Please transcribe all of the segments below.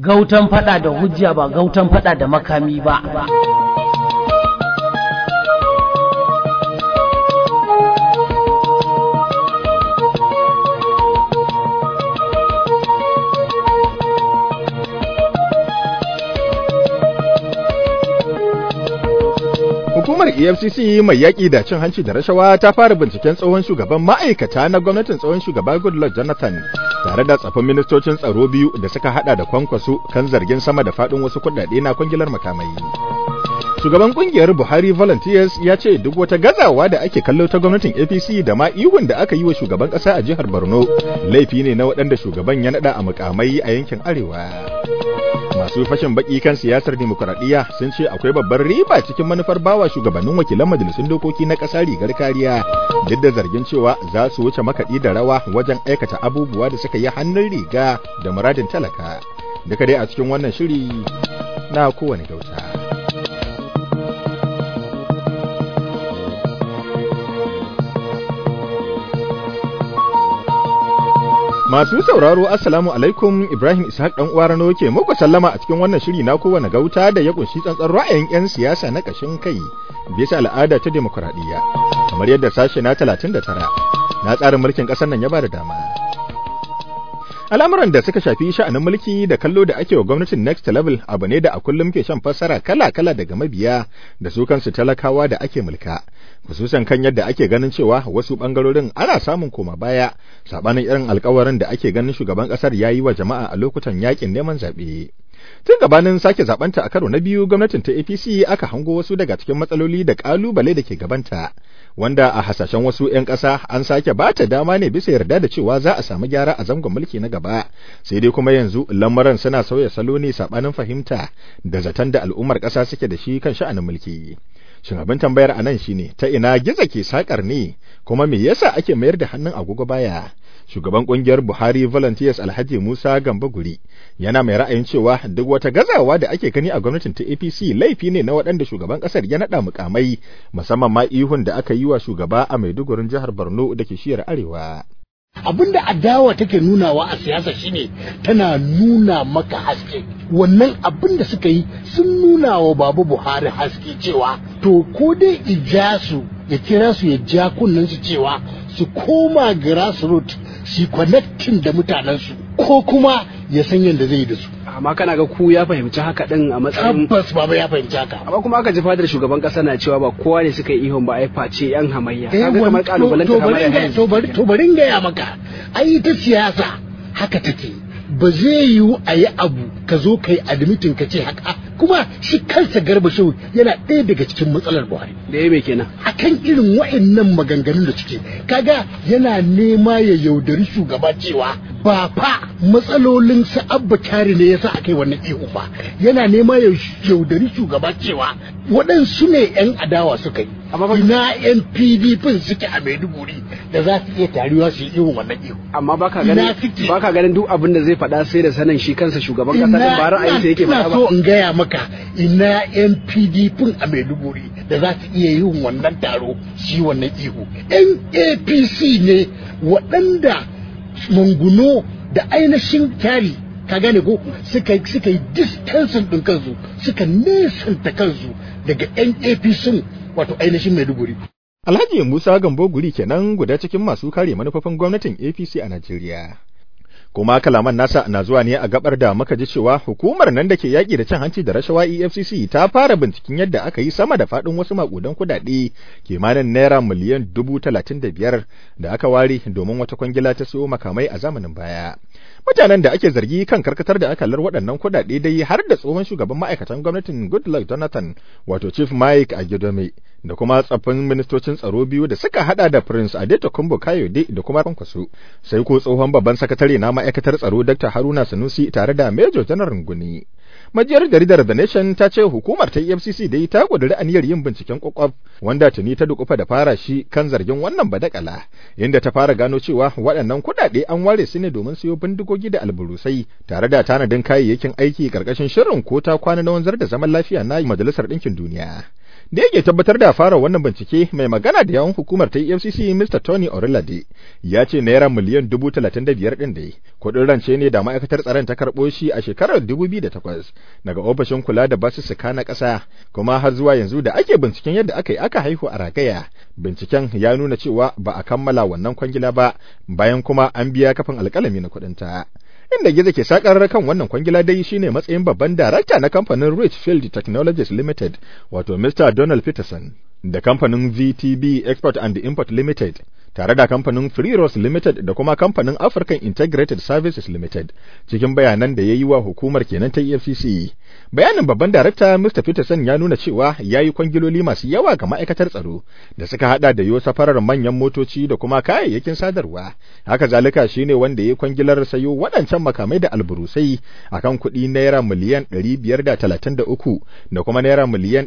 gautan fada da hujja ba gautan fada da makami ba Hukumar EFCC mai yaƙi da cin hanci da rashawa ta fara binciken tsohon shugaban ma'aikata na gwamnatin tsohon shugaba Goodluck Jonathan tare da tsafin ministocin tsaro biyu da suka hada da kwankwaso kan zargin sama da faɗin wasu kuɗaɗe na kwangilar makamai. Shugaban kungiyar Buhari Volunteers ya ce duk wata gazawa da ake kallo ta gwamnatin APC da ma ihun da aka yi wa shugaban ƙasa a jihar Borno laifi ne na waɗanda shugaban ya naɗa a mukamai a yankin Arewa. masu fashin baki kan siyasar demokuraɗiyya sun ce akwai babbar riba cikin manufar bawa shugabannin wakilan majalisun dokoki na ƙasa rigar kariya duk da zargin cewa za su wuce makaɗi da rawa wajen aikata abubuwa da suka yi hannun riga da muradin talaka duka dai a cikin wannan shiri na kowane gauta. Masu sauraro Assalamu alaikum Ibrahim Ishaq dan uwa Rano ke muku sallama a cikin wannan shiri na kowane gauta da ya kunshi tsantsan ra'ayin 'yan siyasa na kashin kai bisa al'ada ta demokuraɗiyya kamar yadda sashe na 39 na tsarin mulkin ƙasar nan ya ba da dama. Al'amuran da suka shafi sha'anin mulki da kallo da ake wa gwamnatin Next Level abu ne da a kullum ke shan fassara kala-kala daga mabiya da su kansu talakawa da ake mulka. Kususan kan yadda ake ganin cewa wasu bangarorin ana samun koma baya sabanin irin alkawarin da ake ganin shugaban kasar ya yi wa jama'a a lokutan yakin neman zaɓe. Tun gabanin sake zabanta a karo na biyu gwamnatin ta APC aka hango wasu daga cikin matsaloli da kalubale da ke gabanta, wanda a hasashen wasu 'yan ƙasa an sake ba ta dama ne bisa yarda da cewa za a samu gyara a zangon mulki na gaba, sai dai kuma yanzu lamarin suna sauya salo ne sabanin fahimta da zaton da al'ummar ƙasa suke da shi kan sha'anin mulki. Shin abin tambayar a nan shine ta ina giza ke sakar ne kuma me yasa ake mayar da hannun agogo baya? Shugaban kungiyar Buhari Volunteers Alhaji Musa Gambaguri yana mai ra'ayin cewa duk wata gazawa da ake gani a gwamnatin ta APC laifi ne na waɗanda shugaban ƙasar ya naɗa mukamai musamman ma ihun da aka yi wa shugaba a Maidugurin jihar Borno da ke shiyar Arewa. abin da adawa take nunawa a siyasa shine tana nuna maka haske wannan abin da suka yi sun nuna wa babu buhari haske cewa to ko dai ija su ya kira su ya ja kunnen su cewa su koma grassroots su connecting da mutanensu ko kuma ya san yadda zai yi da su amma kana ga ku ya fahimci haka din a matsayin tabbas baba ya fahimci haka amma kuma aka ji fadar shugaban kasa na cewa ba kowa ne suka yi ihun ba ai face yan hamayya Eh, kaga kamar wani- kalubalen to- to ta kamar bari in gaya- yanzu to bari to bari in gaya maka ai ta siyasa haka take ba zai yiwu a yi abu ka zo ka yi admitin ka ce haka kuma shi kansa garba shehu yana ɗaya daga cikin matsalar buhari da ya mai kenan akan irin wa'annan maganganun da suke kaga yana nema ya yaudari shugaba cewa ba fa matsalolin sa abba kyari ne yasa aka yi wannan ihu ba yana nema ya yaudari shugaba cewa waɗansu ne 'yan adawa suka yi Amma fa- ina 'yan pdp suke a maiduguri da za su iya taruwa su yi ihun wannan ihu amma baka Ina ganin suke? baka ganin duk abin da zai faɗa sai da sanin shi kansa shugaban kasa din ba ra'ayinsa yake ina faɗa so ba in gaya maka ina yan pdp a maiduguri da za su iya yin wannan taro shi wannan ihu yan apc ne waɗanda manguno da ainihin kyari ka gane ko suka suka yi distancing ɗin kansu suka nesanta kansu daga yan apc wato ainihin maiduguri Alhaji Musa Gambo Guri kenan guda cikin masu kare manufofin gwamnatin APC a Najeriya. Kuma kalaman nasa na zuwa ne a gabar da muka ji cewa hukumar nan da ke yaƙi da cin hanci da rashawa EFCC ta fara binciken yadda aka yi sama da faɗin wasu maƙudan kuɗaɗe kimanin naira miliyan dubu talatin da biyar da aka ware domin wata kwangila ta siyo makamai a zamanin baya. Mutanen da ake zargi kan karkatar da akalar waɗannan kuɗaɗe dai har da tsohon shugaban ma'aikatan gwamnatin Goodluck Jonathan wato Chief Mike Agidome da kuma tsaffin ministocin tsaro biyu da suka hada da Prince Adeto Kumbo Kayode da kuma Kwankwaso sai ko tsohon babban sakatare na ma'aikatar tsaro Dr. Haruna Sanusi tare da Major General Nguni. Majiyar jaridar The Nation ta ce hukumar ta EFCC dai ta kuduri aniyar yin binciken kwakwaf wanda tuni ta dukufa da fara shi kan zargin wannan badakala inda ta fara gano cewa waɗannan kuɗaɗe an ware su ne domin siyo bindigogi da alburusai tare da tanadin kayayyakin aiki karkashin shirin ko ta kwana na wanzar da zaman lafiya na Majalisar Ɗinkin Duniya. da yake tabbatar da fara wannan bincike mai magana da yawan hukumar ta EFCC Mr. Tony Orilade ya ce naira miliyan dubu talatin da biyar ɗin da kuɗin rance ne da ma'aikatar tsaron ta karɓo shi a shekarar dubu biyu da takwas daga ofishin kula da basussuka na ƙasa kuma har zuwa yanzu da ake binciken yadda aka yi aka haihu a ragaya binciken ya nuna cewa ba a kammala wannan kwangila ba bayan kuma an biya kafin alƙalami na kuɗinta. inda gizo ke sakar kan wannan kwangila dai shine matsayin babban darakta na kamfanin Richfield Technologies Limited wato Mr. Donald Peterson da kamfanin VTB Export and Import Limited tare da kamfanin Free Rose Limited da kuma kamfanin African Integrated Services Limited cikin bayanan da ya yi wa hukumar kenan ta EFCC. Bayanin babban darakta Mr. Peterson ya nuna cewa ya yi kwangiloli masu yawa ga ma'aikatar tsaro da suka hada da yo safarar manyan motoci da kuma kayayyakin sadarwa. Haka zalika shine wanda ya yi kwangilar sayo waɗancan makamai da alburusai akan kuɗi naira miliyan 533 da kuma naira miliyan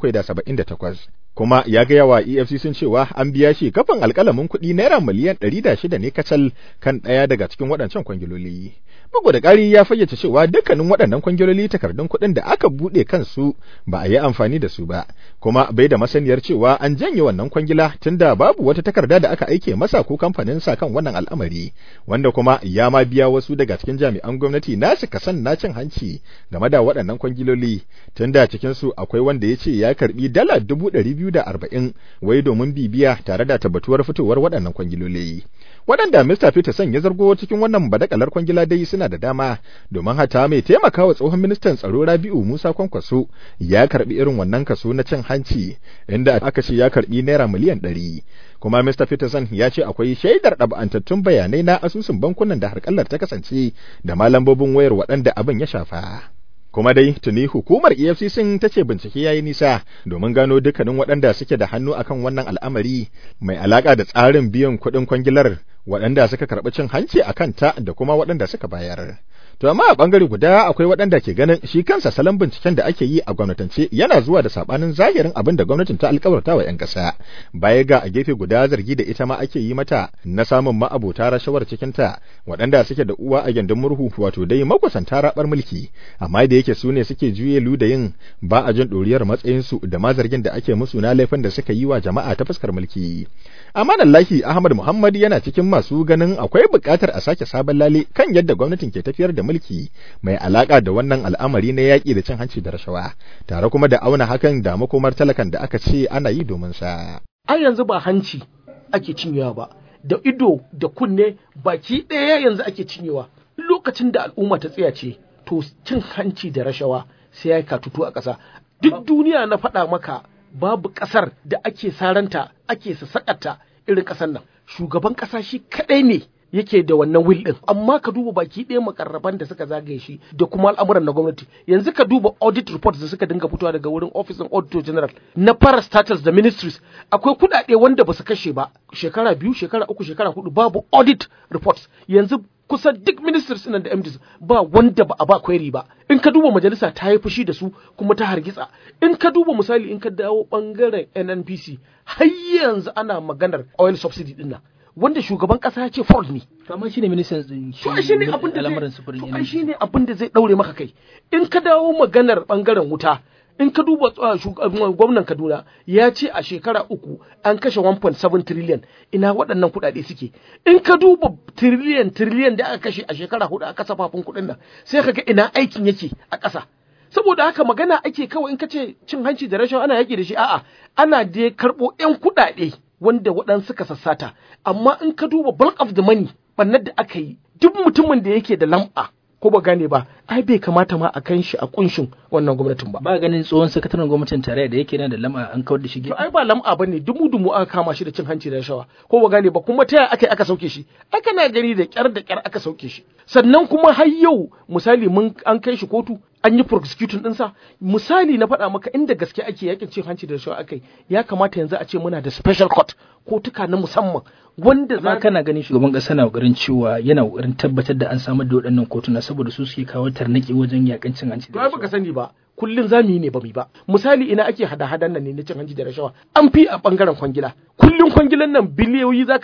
778. kuma ya gaya wa EFCC cewa an biya shi kafin alƙalamin kuɗi naira miliyan ɗari da shida ne kacal kan ɗaya daga cikin waɗancan kwangiloli. Bugu da ƙari ya fayyace cewa dukkanin waɗannan kwangiloli takardun kuɗin da aka buɗe kansu ba a yi amfani da su ba, kuma bai da masaniyar cewa an janye wannan kwangila tunda babu wata takarda da aka aike masa ko kamfanin sa kan wannan al'amari, wanda kuma ya ma biya wasu daga cikin jami'an gwamnati nasu kasan na cin hanci game da waɗannan kwangiloli, tunda cikinsu akwai wanda ya ce ya karɓi dala dubu ɗari biyu da arba'in wai domin bibiya tare da tabbatuwar fitowar waɗannan kwangiloli. Waɗanda Mr. Peterson ya zargo cikin wannan badakalar kwangila dai suna da dama domin hata mai taimakawa tsohon ministan tsaro Rabi'u Musa Kwankwaso ya karɓi irin wannan kaso na cin hanci inda aka ce ya karɓi naira miliyan ɗari. Kuma Mr. Peterson ya ce akwai shaidar ɗab'antattun bayanai na asusun bankunan da harkallar ta kasance da ma lambobin wayar waɗanda abin ya shafa. kuma dai tuni hukumar EFCC ta ce bincike ya yi nisa domin gano dukkanin waɗanda suke da hannu akan wannan al'amari mai alaƙa da tsarin biyan kuɗin kwangilar waɗanda suka karɓi cin hanci a kanta da kuma waɗanda suka bayar. To amma a ɓangare guda akwai waɗanda ke ganin shi kansa salon binciken da ake yi a gwamnatance yana zuwa da saɓanin zahirin abin da gwamnatin ta alkawarta wa 'yan ƙasa. Baya ga a gefe guda zargi da ita ma ake yi mata na samun ma'abota rashawar cikinta waɗanda suke da uwa a gindin murhu wato dai makusanta raɓar mulki amma da yake su ne suke juye ludayin ba a jin ɗoriyar matsayinsu da ma zargin da ake musu na laifin da suka yi wa jama'a ta fuskar mulki. Amma Lahi Ahmad Muhammad yana cikin masu ganin akwai buƙatar a sake sabon lale kan yadda gwamnatin ke tafiyar da mulki mai alaƙa da wannan al'amari na yaƙi da cin hanci da rashawa tare kuma da auna hakan da makomar talakan da aka ce ana yi domin sa. Ai yanzu ba hanci ake cinyewa ba da ido da kunne baki ɗaya yanzu ake cinyewa lokacin da al'umma ta tsaya ce to cin hanci da rashawa sai ya katutu a ƙasa duk duniya na faɗa maka babu ƙasar da ake saranta ake sassaƙata irin ƙasar nan shugaban ƙasa shi kaɗai ne yake da wannan will din amma ka duba baki ɗaya makarraban da suka zagaye shi da kuma al'amuran na gwamnati yanzu ka duba audit reports da suka dinga fitowa daga wurin office auditor general na parastatals da ministries akwai kuɗaɗe wanda ba su kashe ba shekara biyu shekara uku shekara hudu babu audit reports yanzu kusan duk ministers nan da MDs ba wanda ba a ba query ba in ka duba majalisa ta yi fushi da su kuma ta hargitsa in ka duba misali in ka dawo bangaren NNPC har yanzu ana maganar oil subsidy din nan wanda shugaban kasa ya ce fraud ne to amma shine ministan din to ai shine abin da al'amuran zai sufurin to ai shine abin da zai daure maka kai in ka dawo maganar bangaren wuta in ka duba uh, shug- uh, gwamnan Kaduna ya ce a shekara uku an kashe 1.7 trillion ina waɗannan kuɗaɗe suke in ka duba trillion trillion da aka kashe a shekara hudu a kasafafin kuɗin nan sai ka ga ina aikin yake a ƙasa saboda haka magana ake kawai in ka ce cin hanci da rashawa ana yaki da shi a'a ana dai karɓo 'yan kuɗaɗe wanda waɗansu suka sassata amma in ka duba bulk of the money bannar da aka yi duk mutumin da yake da lamba ko ba gane ba ai bai kamata ma a kan shi a kunshin wannan gwamnatin ba ba ganin tsohon sakataren gwamnatin tarayya da yake nan da lama an kawar da shi to ai ba lam'a bane dumu dumu aka kama shi da cin hanci da rashawa ko ba gane ba kuma ta yaya aka aka sauke shi ai kana gani da kyar da kyar aka sauke shi sannan kuma har yau misali mun an kai shi kotu an yi prosecuting ɗinsa misali na faɗa maka inda gaske ake yakin cin hanci da rashawa akai ya kamata yanzu a ce muna da special court kotuka na musamman wanda amma za kana ganin shugaban kasa na kokarin cewa yana kokarin tabbatar da an samar da waɗannan kotuna saboda su suke kawo tarnaki wajen yakan cin hanci to da ai baka sani ba kullun zamu yi ne ba mu ba misali ina ake hada hadan nan ne na cin hanci da rashawa an fi a bangaren kwangila kullun kwangilan nan biliyoyi zaka ci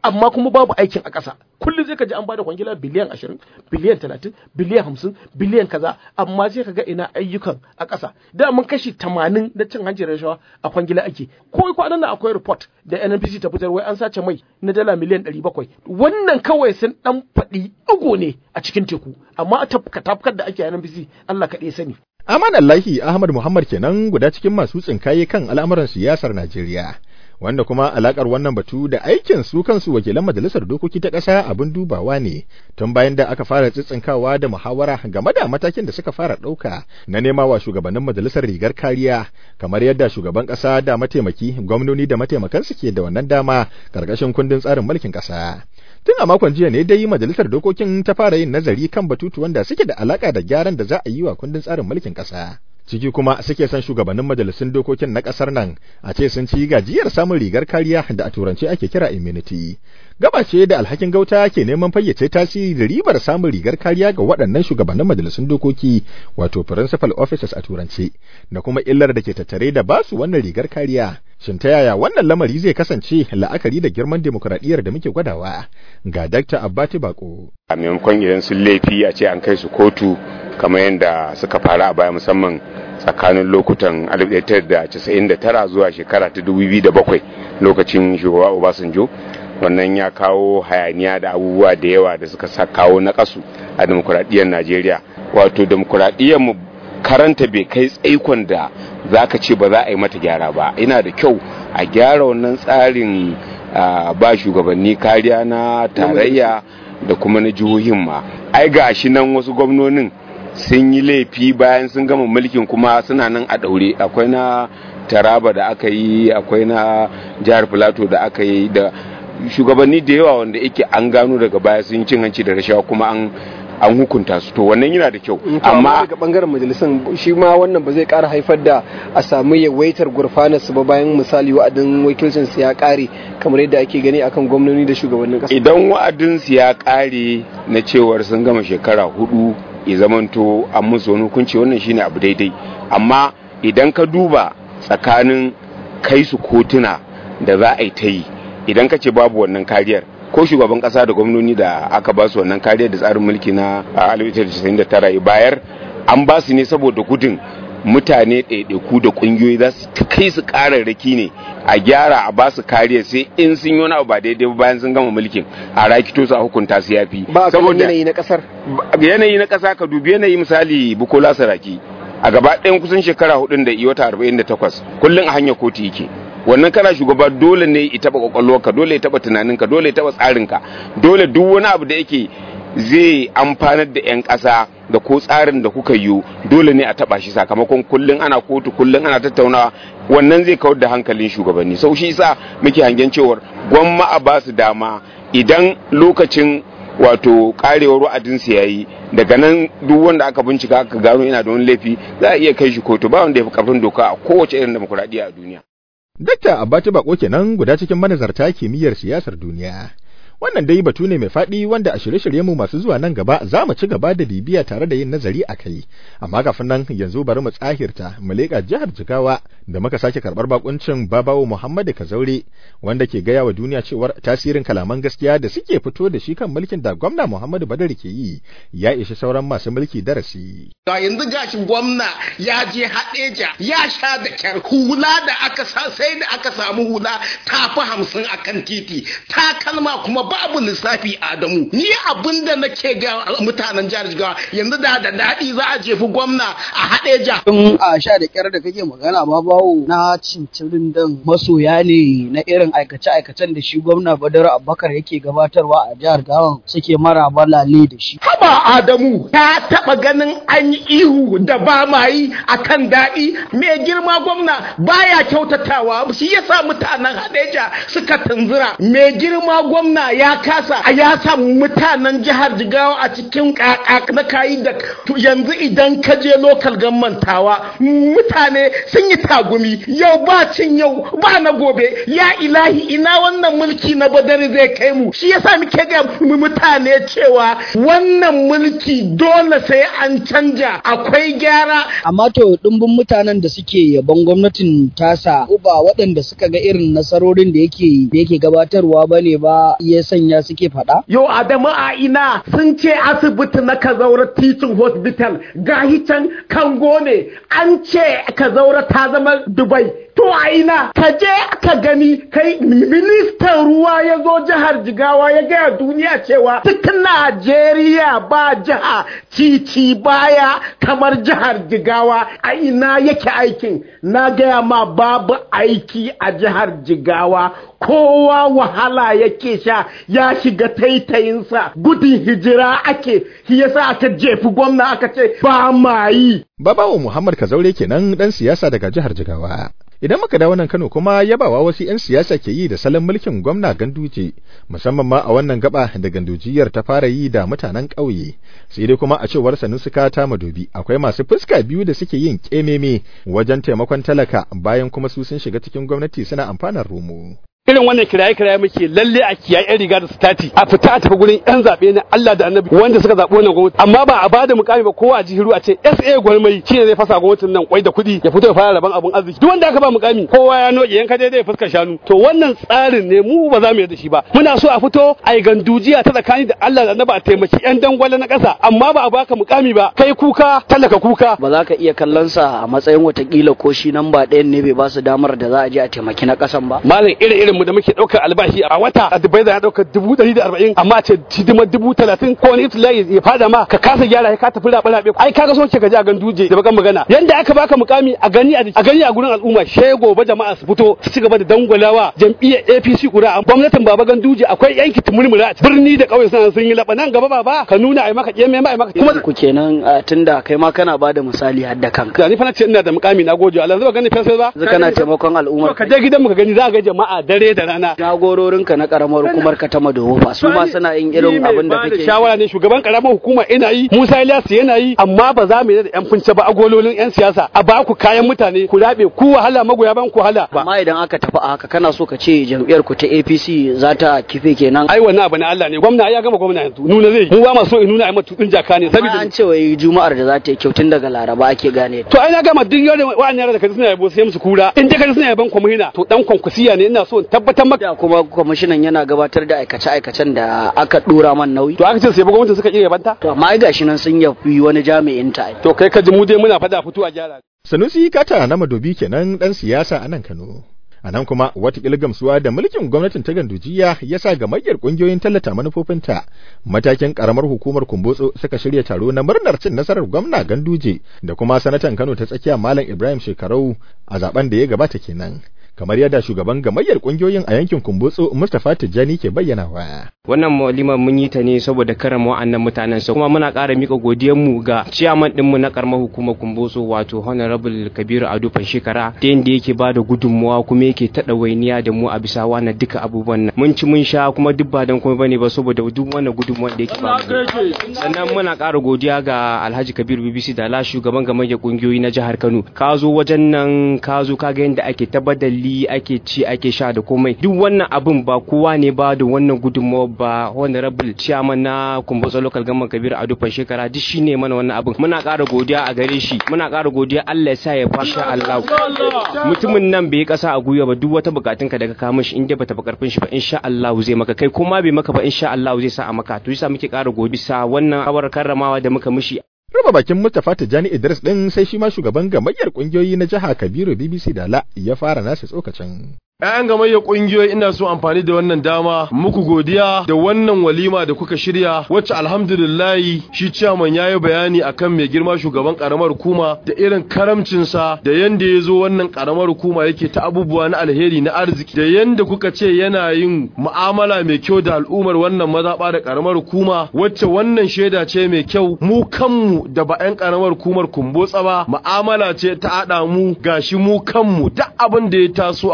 amma kuma babu aikin a ƙasa kullum zai ka ji an bada kwangila biliyan ashirin biliyan talatin biliyan hamsin biliyan kaza amma sai ka ga ina ayyukan a ƙasa da mun kashi tamanin na cin hanci rashawa a kwangila ake ko kwanan nan akwai report da NNPC ta fitar wai an sace mai na dala miliyan ɗari bakwai wannan kawai sun ɗan faɗi ɗigo ne a cikin teku amma a tafkar da ake a NNPC Allah kaɗai sani. Aman Allahi Ahmad Muhammad kenan guda cikin masu tsinkaye kan al'amuran siyasar Najeriya. wanda kuma alakar wannan batu da aikin su kansu wakilan majalisar dokoki ta ƙasa abin dubawa ne tun bayan da aka fara tsitsinkawa da muhawara game da matakin da suka fara ɗauka na nema wa shugabannin majalisar rigar kariya kamar yadda shugaban ƙasa da mataimaki gwamnoni da mataimakansu ke da wannan dama ƙarƙashin kundin tsarin mulkin ƙasa. tun a makon jiya ne dai majalisar dokokin ta fara yin nazari kan batutuwan da suke da alaka da gyaran da za a yi wa kundin tsarin mulkin ƙasa. ciki kuma suke son shugabannin majalisun dokokin na kasar nan a ce sun ci gajiyar samun rigar kariya da a turance ake kira immunity gaba ce da alhakin gauta ke neman fayyace tasiri da ribar samun rigar kariya ga waɗannan shugabannin majalisun dokoki wato principal officers a turance da kuma illar da ke tattare da basu wannan rigar kariya shin ta yaya wannan lamari zai kasance la'akari da girman demokuraɗiyyar da muke gwadawa ga Dr. Abbati Bako. A maimakon idan sun laifi a ce an kai su kotu kamar yadda suka fara a baya musamman tsakanin lokutan 1999 zuwa shekara ta 2007 lokacin shugaba Obasanjo wannan ya kawo hayaniya da abubuwa da yawa da suka sa kawo na kasu a demokuraɗiyyar Najeriya wato demokuraɗiyyar mu karanta bai kai tsaikon da za ka ce ba za a yi mata gyara ba ina da kyau a gyara wannan tsarin ba shugabanni kariya na tarayya da kuma na jihohin ma ai ga shi nan wasu gwamnonin sun yi laifi bayan sun gama mulkin kuma suna nan a daure akwai na taraba da aka yi akwai na jihar filato da aka yi da shugabanni da yawa wanda yake an gano daga baya sun cin hanci da rashawa kuma an an hukunta su to wannan yana da kyau amma daga bangaren majalisan shi ma wannan ba zai kara haifar da a samu yawaitar gurfanar su ba bayan misali wa'adin wakilcin su ya kare kamar yadda ake gani akan gwamnoni da shugabannin kasa idan wa'adin su ya kare na cewar sun gama shekara hudu ya zamanto an musu wani hukunci wannan shine abu daidai amma idan ka duba tsakanin kai su kotuna da za a yi ta yi idan ka ce babu wannan kariyar ko shugaban kasa da gwamnoni da aka ba su wannan kariyar da tsarin mulki na 1999 bayar an ba su ne saboda gudun mutane ɗaiɗaiku da ƙungiyoyi za su kai su ƙararraki ne a gyara a ba su kariya sai in sun yi wani abu ba daidai ba bayan sun gama mulkin a rakito su a hukunta su yafi ba saboda yanayi na kasar yanayi na ƙasa ka dubi yanayi misali bukola saraki a gaba ɗayan kusan shekara hudun da iya wata arba'in da takwas kullum a hanyar kotu yake wannan kana shugaba dole ne ya taba kwakwalwarka dole ya taba tunaninka dole ya taba tsarinka dole duk wani abu da yake zai amfanar da 'yan ƙasa da ko tsarin da kuka yi dole ne a taba shi sakamakon kullum ana kotu kullum ana tattaunawa wannan zai kawar da hankalin shugabanni sau shi sa muke hangen cewar gwamma a ba su dama idan lokacin wato karewar wa'adinsu ya yi daga nan duk wanda aka bincika aka gano yana da wani laifi za a iya kai shi kotu ba wanda ya fi karfin doka a kowace irin demokuraɗiyya a duniya. Dakta Abbati Bako kenan guda cikin manazarta kimiyyar siyasar duniya. Wannan dai batu ne mai faɗi wanda a shirye-shiryenmu masu zuwa nan gaba za mu ci gaba da bibiya tare da yin nazari a kai. Amma kafin nan yanzu bari mu tsahirta mu leƙa jihar Jigawa da muka sake karɓar bakuncin Babawo Muhammadu Kazaure wanda ke gaya wa duniya cewar tasirin kalaman gaskiya da suke fito da shi kan mulkin da gwamna Muhammadu Badar ke yi ya ishi sauran masu mulki darasi. Ga yanzu gashi gwamna ya je haɗeja ya sha da kyar hula da aka sa sai da aka samu hula ta fi hamsin a kan titi takalma kuma babu lissafi Adamu ni abin da nake ga mutanen jihar Jigawa yanzu da da daɗi za a jefi gwamna a haɗeja. Tun a sha da kyar da kake magana ba bawo na cincirin dan masoya ne na irin aikace-aikacen da shi gwamna Badar Abubakar yake gabatarwa a jihar Gawan suke mara balale da shi. Haba Adamu ta taɓa ganin an yi ihu da ba ma yi a kan daɗi mai girma gwamna baya kyautatawa shi yasa mutanen Hadeja suka tunzura mai girma gwamna ya kasa a ya sa mutanen jihar jigawa a cikin kaka na kayi da to yanzu idan ka je lokal tawa mutane sun yi tagumi yau ba cin yau ba na gobe ya ilahi ina wannan mulki na badari zai kai mu shi yasa muke ga mutane cewa wannan mulki dole sai an canja akwai gyara amma to dimbin mutanen da suke yabon gwamnatin tasa ba waɗanda suka ga irin nasarorin da yake da yake gabatarwa bane ba ya sanya suke faɗa Yau Adamu a ina sun ce asibiti na Kazaura Teaching Hospital gahi can Kango ne an ce Kazaura ta zama Dubai. To a ina ka je ka gani kai ministan ruwa ya zo jihar Jigawa ya gaya duniya cewa duk Najeriya ba jiha titi baya kamar jihar Jigawa a ina yake aikin na gaya ma babu aiki a jihar Jigawa kowa wahala yake sha ya shiga taitayinsa gudun hijira ake shi yasa aka jefi gwamna aka ce ba ma yi Babawo Muhammad Kazaure kenan dan siyasa daga jihar Jigawa. Idan muka dawo nan Kano kuma yabawa wasu 'yan siyasa ke yi da salon mulkin gwamna Ganduje, musamman ma a wannan gaba da Gandujiyar ta fara yi da mutanen ƙauye. Sai dai kuma a cewar Sanusi ta Madobi akwai masu fuska biyu da suke yin ƙememe wajen taimakon talaka bayan kuma su sun shiga cikin gwamnati suna amfanar romo. irin wannan kiraye-kiraye muke lalle a kiyaye yan riga da stati a fita a tafi gurin yan zaɓe na Allah da Annabi wanda suka zaɓi wannan gwamnati amma ba a bada mukami ba kowa a jihiru a ce SA gwarmai shi ne zai fasa gwamnatin nan kwai da kuɗi ya fito ya fara rabon abun arziki duk wanda aka ba mukami kowa ya noke yanka dai zai fuskar shanu to wannan tsarin ne mu ba za mu yarda shi ba muna so a fito a yi gandujiya ta tsakani da Allah da Annabi a taimaki yan dangwale na ƙasa amma ba a baka mukami ba kai kuka talaka kuka ba za ka iya kallon sa a matsayin watakila ko shi nan ba ɗayan ne bai ba su damar da za a je a taimaki na ƙasan ba malam irin irin mu da muke ɗaukar albashi a wata a dubai da ya ɗaukar dubu ɗari da arba'in amma ce hidimar dubu talatin ko wani ibtila'i ya fada ma ka kasa gyara ka tafi raɓe raɓe ai kaga so ke ka ji a ganduje da bakan magana yanda aka baka mukami a gani a gani a gurin al'umma she gobe jama'a su fito su ci gaba da dangwalawa jam'iyyar APC kura gwamnatin baba ganduje akwai yanki tumurmura birni da ƙauye suna sun yi laɓa nan gaba baba ka nuna ai maka ƙeme ma ai maka kuma ku kenan tunda kai ma kana bada misali har da kanka ni fa na ce ina da mukami na gode Allah zai gani fesa ba zaka kana taimakon al'umma ka je gidan mu ka gani za ga jama'a dare da rana jagororinka na karamar hukumar ka ta madowo fa su ma suna yin irin abin da kake shawara ne shugaban karamar hukuma ina yi Musa Ilyas yana yi amma ba za mu yi da yan funce ba agololin yan siyasa a ba ku kayan mutane ku rabe ku wahala magoya ban ku wahala amma idan aka tafi a haka kana so ka ce jam'iyyar ku ta APC za ta kife kenan ai wannan abu na Allah ne gwamna ya gama gwamna yanzu nuna zai mu ba ma so in nuna ai matutun jaka ne saboda an ce wai juma'ar da za ta yi kyau tun daga Laraba ake gane to ai na gama duk yau wa'annan yara da kaji suna yabo sai musu kura in dai kaji suna yaban kwamihina to dan kwankwasiya ne ina so in tabbatar maka kuma kwamishinan yana gabatar da aikace-aikacen da aka dora man nauyi to aka ce sai gwamnati suka iya banta to amma ai gashi nan sun yafi wani jami'in ta to kai ka ji mu dai muna fada fito a gyara Sanusi Kata na Madobi kenan dan siyasa a nan Kano. A nan kuma watakila gamsuwa da mulkin gwamnatin ta gandujiya ya sa gamayyar ƙungiyoyin tallata manufofinta matakin ƙaramar hukumar kumbotso suka shirya taro na murnar cin nasarar gwamna ganduje da kuma sanatan Kano ta tsakiya Malam Ibrahim Shekarau a zaben da ya gabata kenan. kamar yadda shugaban gamayyar kungiyoyin a yankin Kumbotso Mustapha Tijjani ke bayyanawa. Wannan walima mun yi ta ne saboda karama wa'annan mutanen sa kuma muna ƙara mika godiyar mu ga ciyaman din mu na karamar hukumar Kumbotso wato Honorable Kabiru Ado Shekara da yanda yake ba da gudunmuwa kuma yake taɗa wainiya da mu a bisa wannan duka abubuwan nan. Mun ci mun sha kuma duk ba dan kuma bane ba saboda duk wannan gudunmuwa da yake ba Sannan muna ƙara godiya ga Alhaji Kabiru BBC da la shugaban gamayyar kungiyoyi na jihar Kano. Ka zo wajen nan ka zo ka ga yanda ake tabbatar fili ake ci ake sha da komai duk wannan abin ba kowa ne ba da wannan gudunmawa ba honorable chairman na kumbotsa local government kabir ado shekara duk shine mana wannan abin muna ƙara godiya a gare shi muna ƙara godiya Allah ya sa ya fasha Allah mutumin nan bai kasa a guya ba duk wata bukatun ka daga kamun shi inda bata karfin shi ba insha Allah zai maka kai kuma bai maka ba insha Allah zai sa a maka to yasa muke ƙara godiya sa wannan awar karramawa da muka mishi Raba bakin Mustapha Tijjani Idris ɗin sai shi ma shugaban gamayyar ƙungiyoyi na jiha Kabiru BBC Dala ya fara nasa tsokacin. ‘Ya'yan gamayyar ƙungiyoyi ina so amfani da wannan dama muku godiya da wannan walima da kuka shirya wacce alhamdulillahi shi ciyaman ya yi bayani akan mai girma shugaban ƙaramar hukuma da irin karamcinsa da yanda ya zo wannan ƙaramar hukuma yake ta abubuwa na alheri na arziki da yanda kuka ce yana yin mu'amala mai kyau da al'ummar wannan mazaɓa da ƙaramar hukuma wacce wannan shaida ce mai kyau mu kanmu da ba 'yan ƙaramar hukumar kumbotsa ba mu'amala ce ta haɗa mu gashi mu kanmu duk abin da ya taso a ƙaramar hukumar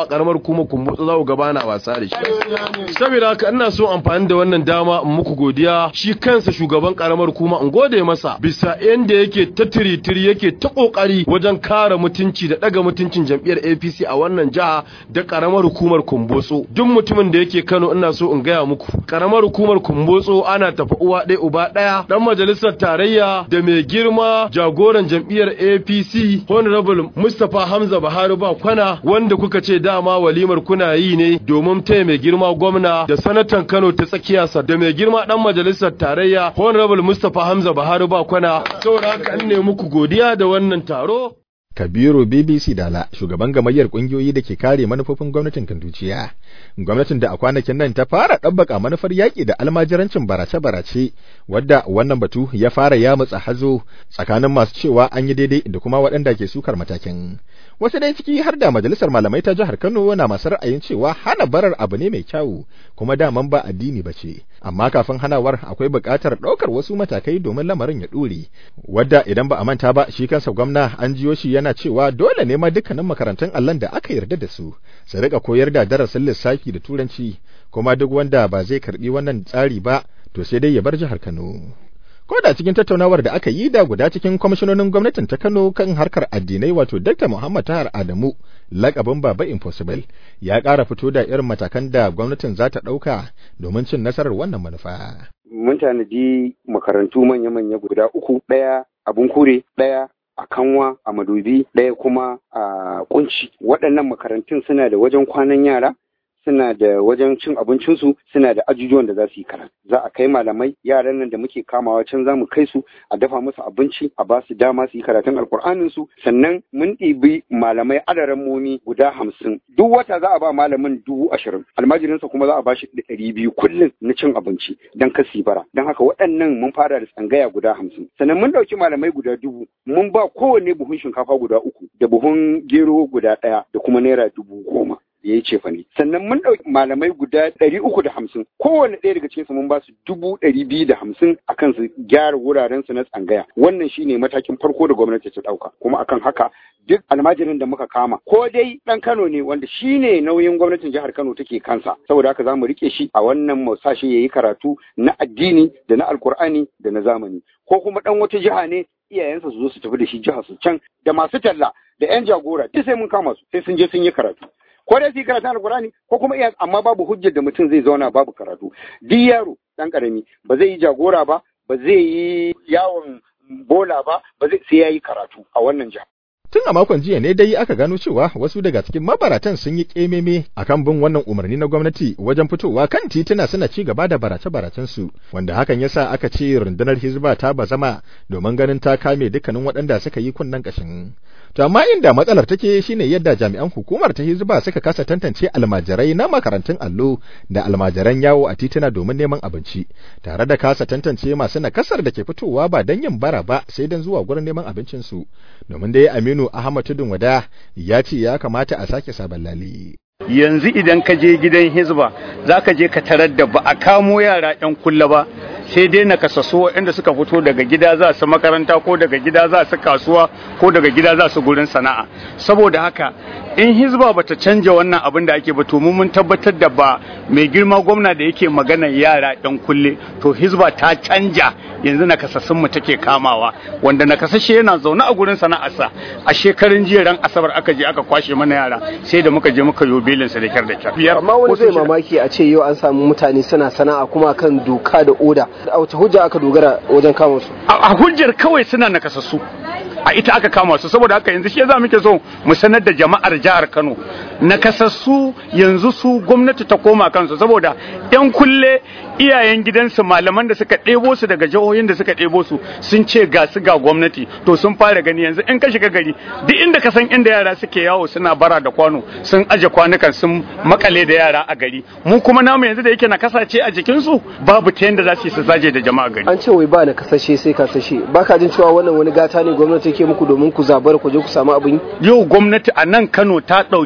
hukumar kumbutsu za ku gaba na wasa da shi saboda haka ina so amfani da wannan dama in muku godiya shi kansa shugaban karamar hukuma in gode masa bisa yanda yake ta tiritiri yake ta kokari wajen kare mutunci da daga mutuncin jam'iyyar APC a wannan jiha da karamar hukumar kumbutsu duk mutumin da yake Kano ina so in gaya muku karamar hukumar kumbutsu ana tafi uwa ɗaya uba ɗaya dan majalisar tarayya da mai girma jagoran jam'iyyar APC Honorable Mustapha Hamza Buhari ba kwana wanda kuka ce dama walimar kuna yi ne domin taya mai girma gwamna da sanatan Kano ta tsakiya sa da mai girma dan majalisar tarayya Honorable Mustapha Hamza Buhari ba kwana saboda haka an ne muku godiya da wannan taro Kabiru BBC Dala shugaban gamayyar kungiyoyi da ke kare manufofin gwamnatin Kanduciya. Gwamnatin da a kwanakin nan ta fara ɗabbaka manufar yaƙi da almajirancin barace-barace wadda wannan batu ya fara yamutsa hazo tsakanin masu cewa an yi daidai da kuma waɗanda ke sukar matakin. Wasu dai ciki har da majalisar malamai ta jihar Kano na masu ra'ayin cewa hana barar abu ne mai kyawu kuma daman ba addini ba ce. Amma kafin hanawar akwai buƙatar ɗaukar wasu matakai domin lamarin ya ɗore. Wadda idan ba a manta ba shi kansa gwamna an jiyo shi yana cewa dole ne ma dukkanin makarantun allon da aka yarda da su su rika koyar da darasin lissafi da turanci kuma duk wanda ba zai karbi wannan tsari ba to sai dai ya bar jihar Kano. Ko da cikin tattaunawar da aka yi da guda cikin kwamishinonin gwamnatin ta Kano kan harkar addinai wato Dr. Muhammad Tahar Adamu lakabin Baba Impossible ya ƙara fito da irin matakan da gwamnatin za ta ɗauka domin cin nasarar wannan manufa. Mun tanadi makarantu manya-manya guda uku, ɗaya abun kure, ɗaya a kanwa a madobi ɗaya kuma a kunci waɗannan makarantun suna da wajen kwanan yara suna da wajen cin abincinsu suna da ajujuwan da za su yi karatu za a kai malamai yaran nan da muke kamawa can za mu kai su a dafa musu abinci a ba su dama su yi karatun alkur'anin su sannan mun ɗibi malamai adaran momi guda hamsin duk wata za a ba malamin dubu ashirin almajirinsa kuma za a ba shi ɗari biyu kullum na cin abinci don kasi bara don haka waɗannan mun fara da tsangaya guda hamsin sannan mun ɗauki malamai guda dubu mun ba kowanne buhun shinkafa guda uku da buhun gero guda ɗaya da kuma naira dubu goma ya yi cefa ne sannan mun ɗauki malamai guda ɗari uku da hamsin kowane ɗaya daga cikinsu mun ba su dubu ɗari biyu da hamsin akan su gyara wuraren su na tsangaya wannan shine matakin farko da gwamnati ta ɗauka kuma akan haka duk almajirin da muka kama ko dai ɗan Kano ne wanda shine nauyin gwamnatin jihar Kano take kansa saboda haka za mu rike shi a wannan masashi ya yi karatu na addini da na alkur'ani da na zamani ko kuma ɗan wata jiha ne iyayensa su zo su tafi da shi jihar su can da masu talla da 'yan jagora duk sai mun kama su sai sun je sun yi karatu ko dai su yi karatun alkurani ko kuma iya amma babu hujjar da mutum zai zauna babu karatu duk yaro dan karami ba zai yi jagora ba ba zai yi yawon bola ba ba zai sai yayi karatu a wannan jiha Tun a makon jiya ne dai aka gano cewa wasu daga cikin mabaratan sun yi kememe akan bin wannan umarni na gwamnati wajen fitowa kan tituna suna ci gaba da barace-baracen su wanda hakan yasa aka ce rundunar Hizba ta bazama domin ganin ta kame dukkanin waɗanda suka yi kunnen kashin. To amma inda matsalar take shine yadda jami'an hukumar ta Hizba suka kasa tantance almajirai na makarantun allo da almajiran yawo a tituna domin neman abinci tare da kasa tantance masu nakasar da ke fitowa ba don yin bara ba sai don zuwa gurin neman abincin su domin dai Aminu Ahmad Tudun Wada ya ce ya kamata a sake sabon lali. Yanzu idan ka je gidan Hizba za ka je ka tarar da ba a kamo yara 'yan kulla ba sai dai na kasasu waɗanda suka fito daga gida za su makaranta ko daga gida za su kasuwa ko daga gida za su gurin sana'a saboda haka in hizba bata canja wannan abin da ake ba to mun tabbatar da ba mai girma gwamna da yake magana yara ɗan kulle to hizba ta canja yanzu na kasassun mu take kamawa wanda na kasashe yana zaune a gurin sana'arsa a shekarun jiya ran asabar aka je aka kwashe mana yara sai da muka je muka yo belinsa da kyar da kyar amma wani zai mamaki a ce yau an samu mutane suna sana'a kuma kan doka da oda a wace hujja aka dogara wajen kama su a hujjar kawai suna nakasassu a ita aka kama su saboda haka yanzu shi za muke so mu sanar da jama'ar jihar Kano nakasassu yanzu su gwamnati ta koma kansu saboda yan kulle iyayen gidansu malaman da suka ɗebo su daga jihohin da suka ɗebo su sun ce ga su ga gwamnati to sun fara gani yanzu in ka shiga gari duk inda ka san inda yara suke yawo suna bara da kwano sun aje kwanukan sun makale da yara a gari mu kuma namu yanzu da yake na kasace a jikinsu babu ta yanda za su yi su zaje da jama'a gari an ce wai ba na kasashe sai kasashe baka jin cewa wannan wani gata ne gwamnati ke muku domin ku zabar ku je ku samu abin yau gwamnati a nan Kano ta ɗauki mutum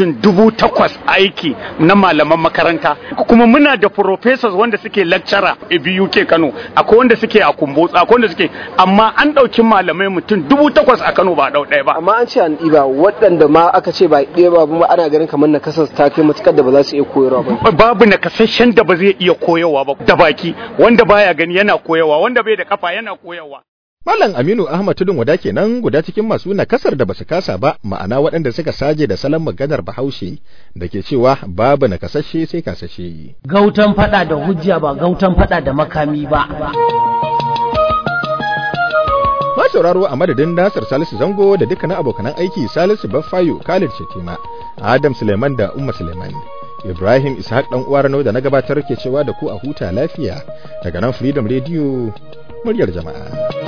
mutum dubu takwas aiki na malaman makaranta kuma muna da professors wanda suke lecturer a BUK Kano akwai wanda suke a Kumbotsa akwai wanda suke amma an ɗauki malamai mutum dubu takwas a Kano ba ɗau ɗaya ba amma an ce an ɗiba waɗanda ma aka ce ba ɗaya ba kuma ana ganin kamar na kasar ta kai matukar da ba za su iya koyarwa ba babu nakasashen da ba zai iya koyarwa ba da baki wanda baya gani yana koyarwa wanda bai da kafa yana koyarwa Malam Aminu Ahmad Tudun Wada kenan guda cikin masu nakasar da basu kasa ba ma'ana waɗanda suka saje da salon maganar Bahaushe da ke cewa babu nakasashe sai kasashe. Gautan fada da hujja ba gautan fada da makami ba. Ma sauraro a madadin Nasir Salisu Zango da dukkanin abokanan aiki Salisu Baffayo Khalid Shetima, Adam Suleiman da Umma Suleiman. Ibrahim Ishaq dan uwar da na gabatar ke cewa da ku a huta lafiya daga nan Freedom Radio muryar jama'a.